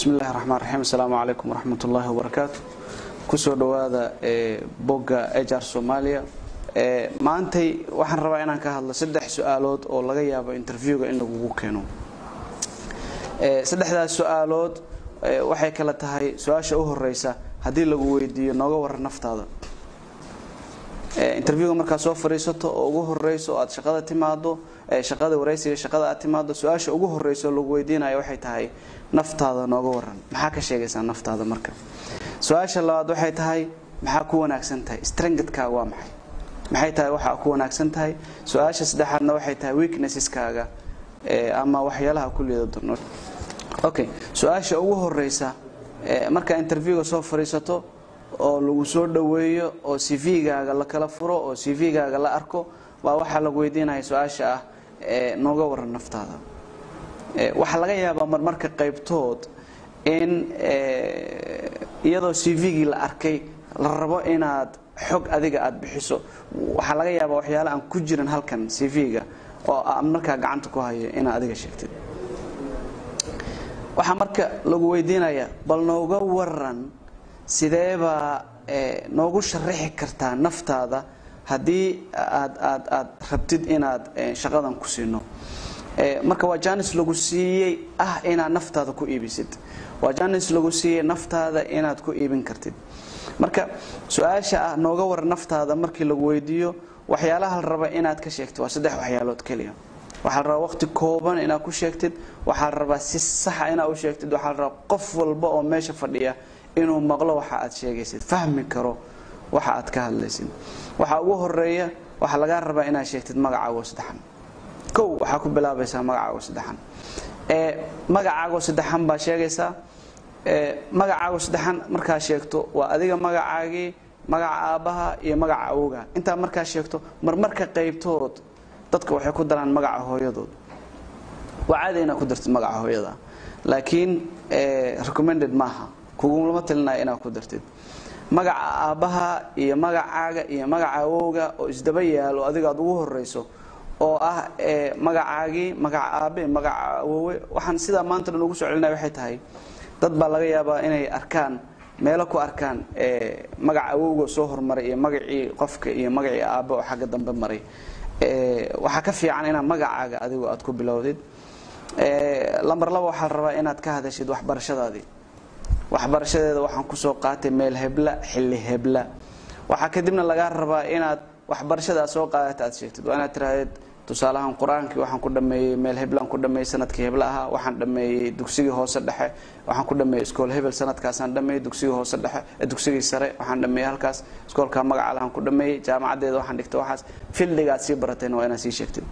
bismi illahi raxmaan raxiim asalaamu calaykum waraxmat ullaahi wabarakaatu kusoo dhowaada bogga ejar soomaaliya maantay waxaan rabaa inaan ka hadlo saddex su-aalood oo laga yaabo interviewga in lagugu keeno saddexdaas su-aalood waxay kala tahay su-aasha u horeysa haddii lagu weydiiyo nooga waran naftaada interviewga markaad soo fadhiisato oo ugu horeyso aad shaqada timaado shaqada wareysiga shaqada aad timaado su-aasha ugu horeyso lagu weydiinayo waxay tahay naftaada nooga waran maxaa ka sheegaysaa naftaada marka su-aasha labaad waxay tahay maxaa ku wanaagsan tahay strengthkaaga waa maxay maxay tahay waxaa ku wanaagsan tahay su-aasha saddexaadna waxay tahay weaknesskaaga ama waxyaalaha kulliyeeda durno okay su-aasha ugu horeysa markaa interviewga soo fadhiisato oo lagu soo dhoweeyo oo cv-gaaga la kala furo oo cv-gaaga la arko baa waxaa lagu weydiinaya su-aasha ah nooga waran naftaada waxaa laga yaabaa marmarka qaybtood in iyadoo cv-gii la arkay la rabo inaad xog adiga aada bixiso waxaa laga yaabaa waxyaala aan ku jirin halkan cv-ga oo markaa gacanta ku hayo inaad adiga sheegtid waxaa marka lagu weydiinaya bal nooga waran sideebaa noogu sharaxi kartaa naftaada haddii aad aad aad rabtid inaad shaqadan ku siino marka waa janis lagu siiyey ah inaad naftaada ku iibisid waa janis lagu siiyey naftaada inaad ku iibin kartid marka su-aasha ah nooga waran naftaada markii lagu weydiiyo waxyaalaha la raba inaad ka sheegtid waa saddex waxyaalood keliya waxaa la rabaa waqti kooban inaad ku sheegtid waxaa la rabaa si saxa inaad u sheegtid waxaa la rabaa qof walba oo meesha fadhiya inuu maqlo waxa aad sheegaysid fahmi karo waxa aad ka hadlaysid waxaa ugu horeeya waxaa lagaa rabaa inaad sheegtid magacaago saddexan kow waxaa ku bilaabaysaa magacaago saddexan magacaago saddexan baa sheegaysaa magacaago saddexan markaa sheegto waa adiga magacaagii magaca aabbaha iyo magaca awoga intaa markaa sheegto marmarka qaybtood dadka waxay ku daraan magaca hooyadood waa caadi inaad ku dartid magaca hooyada laakiin recommended maaha kugulama talinaya inaad ku dartid magaca aabbaha iyo magacaaga iyo magaca awowga oo isdaba yaalo adiga aad ugu horeyso oo ah magacaagii magaca aabe magaca awowe waxaan sidaa maanta dhan ugu soo celinaya waxay tahay dad baa laga yaabaa inay arkaan meelo ku arkaan magaca awowga soo hormaray iyo magacii qofka iyo magacii aabe oo xagga dambe maray waxaa ka fiican inaad magacaaga adigu aad ku bilowdid lamber laba waxaa la rabaa inaad ka hadashid waxbarashadaadii waxbarashadeeda waxaan kusoo qaatay meel hebla xilli hebla waxaa kadibna lagaa rabaa inaad waxbarashada aad soo qaadata aad sheegtid waa inaad tirahdid tusaalahaan qur-aankii waxaan ku dhameeyey meel heblaan ku dhameeyey sanadkii hebla ahaa waxaan dhameeyey dugsigii hoose dhexe waxaan ku dhameeyey iskool hebel sanadkaasaan dhameeyey dugsigii hoose dhexe dugsigii sare waxaan dhameeyey halkaas iskoolka magaca lahaan ku dhameeyey jaamacadeeda waxaan dhigtay waxaas fildiga aad sii baratayna waa inaad sii sheegtid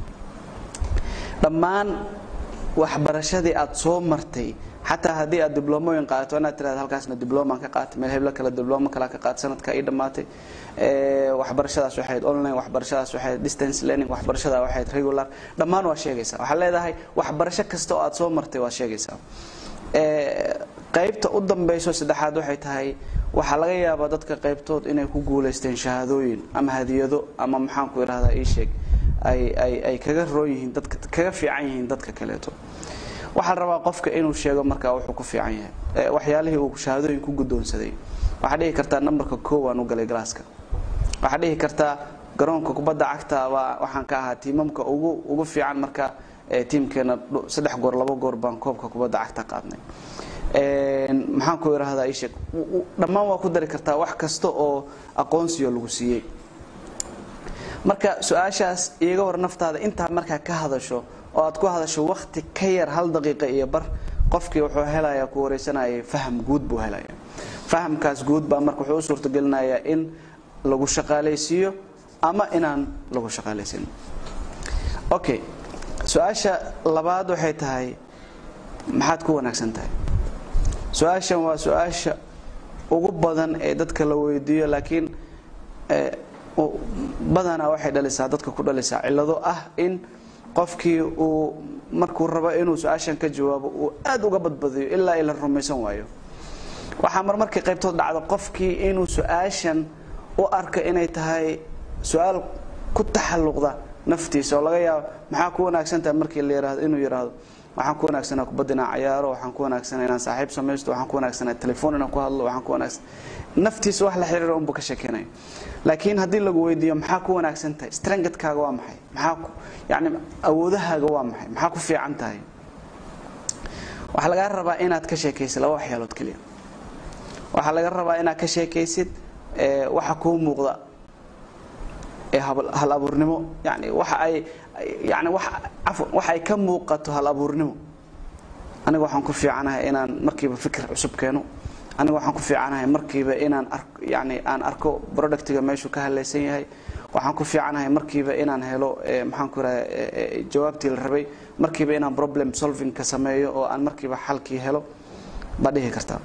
dhammaan waxbarashadii aad soo martay xataa haddii aad diblomooyin qaadato inaad tirahda halkaasna diblomaan ka qaatay meel heblo kale diblomo kale ka qaatay sanadka ii dhammaatay waxbarashadaas waxay ahayd online waxbarashadaas waxay ahayd distance learning waxbarashada waxay ahayd regular dhammaan waa sheegaysaa waxaad leedahay waxbarasho kasta oo aad soo martay waad sheegaysaa qaybta u dambeyso saddexaad waxay tahay waxaa laga yaabaa dadka qaybtood inay ku guulaysteen shahaadooyin ama hadiyado ama maxaanku idhahdaa ii sheeg ay ay ay kaga roon yihiin dadka kaga fiican yihiin dadka kaleeto waxaa la rabaa qofka inuu sheego markaa wuxuu ku fiican yahay waxyaalihii uu shahaadooyin ku guddoonsaday waxaa dhihi kartaa nambarka koow aan u galay galaaska waxaa dhihi kartaa garoonka kubadda cagta baa waxaan ka ahaa tiimamka ugu ugu fiican marka tiimkeena saddex goor labo goor baan koobka kubadda cagta qaadnay maxaan ku idhaahdaa ii sheeg dhammaan waa ku dari kartaa wax kasta oo aqoonsiyo lagu siiyey marka su-aashaas iiga war naftaada intaa markaa ka hadasho oo aad ku hadasho wakti ka yar hal daqiiqa iyo bar qofkii wuxuu helayaa ku wareysanayay faham guud buu helaya fahamkaas guud baa marka wuxuu u suurtagelinayaa in lagu shaqaalaysiiyo ama inaan lagu shaqaalaysin okay su-aasha labaad waxay tahay maxaad ku wanaagsan tahay su-aashan waa su-aasha ugu badan ee dadka la weydiiyo laakiin badanaa waxay dhalisaa dadka ku dhalisaa cillado ah in qofkii uu markuu rabo inuu su-aashan ka jawaabo uu aada uga badbadiyo ilaa ila rumaysan waayo waxaa marmarkii qaybtood dhacda qofkii inuu su-aashan u arka inay tahay su-aal ku taxalluqda naftiisa oo laga yaabo maxaa ku wanaagsan tahay markii la yihahdo inuu yidhaahdo waxaan ku wanaagsanaa kubadda inaan cayaaro waxaan ku wanaagsanaa inaan saaxiib samaysto waxaan ku wanaagsanaa telefoon inaan ku hadlo waxaan ku wanaagsan naftiisa wax la xiriira unbuu ka sheekeynaya laakiin haddii lagu weydiiyo maxaa ku wanaagsan tahay strengthkaaga waa maxay maxaa ku yacni awoodahaaga waa maxay maxaa ku fiican tahay waxaa lagaa rabaa inaad ka sheekaysid laba waxyaalood keliya waxaa laga rabaa inaad ka sheekaysid waxa kuu muuqda ee hal abuurnimo yani waxa ay yani wa cafwan waxa ay ka muuqato hal abuurnimo aniga waxaan ku fiicanahay inaan markiiba fikir cusub keeno aniga waxaan ku fiicanahay markiiba inaan yani aan arko productiga meeshuu ka halaysan yahay waxaan ku fiicanahay markiiba inaan helo maxaan ku iraha jawaabtii la rabay markiiba inaan problem solving ka sameeyo oo aan markiiba xalkii helo baad dhihi kartaa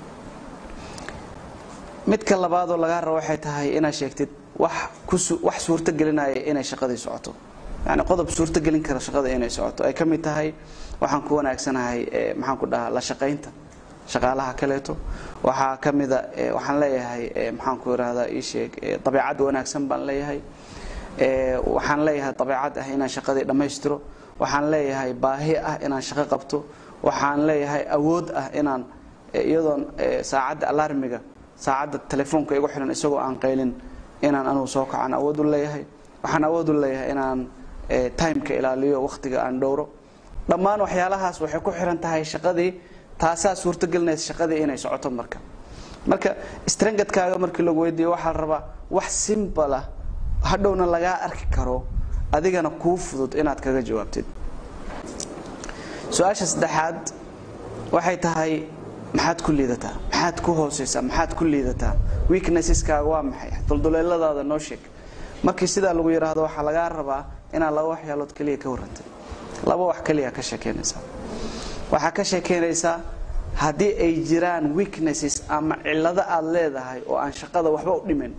midka labaadoo lagaa rabo waxay tahay inaad sheegtid wax kuwax suurto gelinaya inay shaqadii socoto yani qodob suurto gelin kara shaqada inay socoto ay ka mid tahay waxaan ku wanaagsanahay maxaan ku dhahaa la shaqaynta shaqaalaha kaleeto waxaa ka mida waxaan leeyahay maxaan ku irahdaa ii sheeg dabeecad wanaagsan baan leeyahay waxaan leeyahay dabeecad ah inaan shaqadii dhammaystiro waxaan leeyahay baahi ah inaan shaqo qabto waxaan leeyahay awood ah inaan iyadoon saacadda alarmiga saacadda telefoonka igu xiran isagoo aan qaylin inaan anugu soo kacaan awood u leeyahay waxaan awood u leeyahay inaan timeka ilaaliyo wakhtiga aan dhowro dhammaan waxyaalahaas waxay ku xiran tahay shaqadii taasaa suurtogelinaysa shaqadii inay socoto marka marka strangadkaaga markii lagu weydiiyo waxaa la rabaa wax simbal ah hadhowna lagaa arki karo adigana kuu fudud inaad kaga jawaabtid su-aasha saddexaad waxay tahay maxaad ku liidataa maxaad ku hooseysaa maxaad ku liidataa weaknesskaaga waa maxay dulduleeladaada noo sheeg markii sidaa lagu yidhaahdo waxaa lagaa rabaa inaad laba waxyaalood keliya ka warrantay laba wax keliya ka sheekeynaysaa waxaa ka sheekeynaysaa haddii ay jiraan weaknesses ama cillado aad leedahay oo aan shaqada waxba u dhimin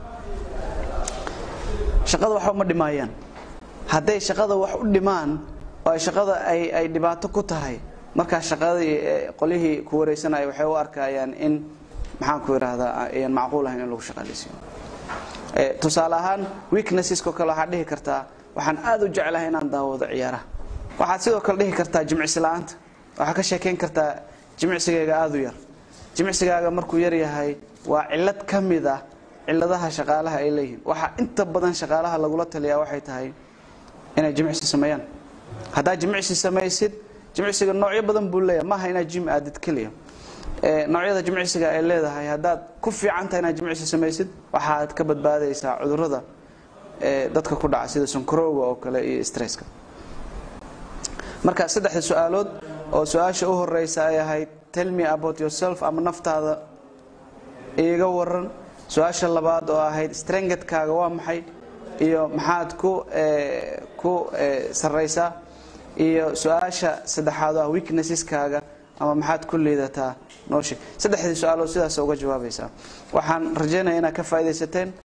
shaqada waxba ma dhimaayaan hadday shaqada wax u dhimaan oo ay shaqada ay ay dhibaato ku tahay markaa shaqadii qolyihii ku wareysanaya waxay u arkayaan in maxaan ku idhaahdaa ayan macquul ahayn in lagu shaqaalaysiiyo tusaale ahaan weaknessesko kale waxaad dhihi kartaa waxaan aada u jeclahay inaan daawado ciyaaraha waxaad sidoo kale dhihi kartaa jimicsi la-aanta waxaad ka sheekeyn kartaa jimicsigayga aada u yar jimicsigaaga markuu yar yahay waa cillad ka mid ah cilladaha shaqaalaha ay leeyihiin waxaa inta badan shaqaalaha lagula taliyaa waxay tahay inay jimicsi sameeyaan haddaad jimicsi samaysid jimicsiga noocyo badan buu leeyahay maaha inaad jim aadid keliya noocyada jimicsiga ay leedahay haddaad ku fiican tahay inaad jimicsi samaysid waxaad ka badbaadaysaa cudurada dadka ku dhaca sida sonkorowga oo kale iyo stresska marka saddexda su-aalood oo su-aasha u horeysa ay ahayd tell me about yourself ama naftaada iiga waran su-aasha labaad oo ahayd strengetkaaga waa maxay iyo maxaad ku ku sarraysaa iyo su-aasha saddexaad oo ah weaknesskaaga ama maxaad ku liidataa noo sheeg saddexdii su-aalood sidaas uga jawaabaysaa waxaan rajaynaya inaad ka faaidaysateen